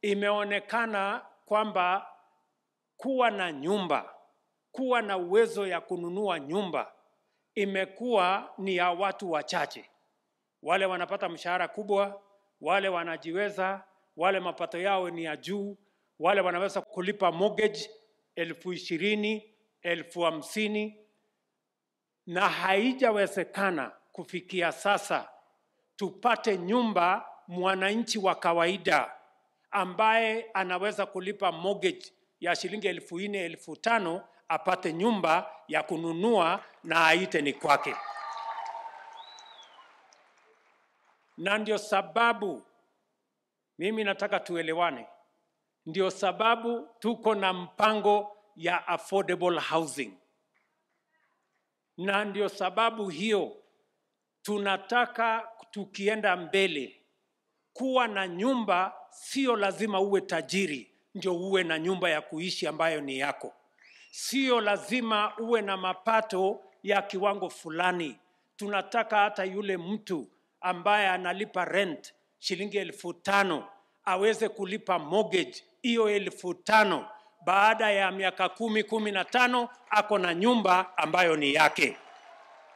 imeonekana kwamba kuwa na nyumba, kuwa na uwezo ya kununua nyumba imekuwa ni ya watu wachache, wale wanapata mshahara kubwa, wale wanajiweza, wale mapato yao ni ya juu, wale wanaweza kulipa mortgage elfu ishirini, elfu hamsini, na haijawezekana kufikia sasa tupate nyumba mwananchi wa kawaida ambaye anaweza kulipa mortgage ya shilingi elfu nne elfu tano apate nyumba ya kununua na aite ni kwake. Na ndio sababu mimi nataka tuelewane, ndio sababu tuko na mpango ya affordable housing, na ndio sababu hiyo tunataka tukienda mbele kuwa na nyumba, sio lazima uwe tajiri ndio uwe na nyumba ya kuishi ambayo ni yako. Sio lazima uwe na mapato ya kiwango fulani. Tunataka hata yule mtu ambaye analipa rent shilingi elfu tano aweze kulipa mortgage hiyo elfu tano baada ya miaka kumi kumi na tano ako na nyumba ambayo ni yake.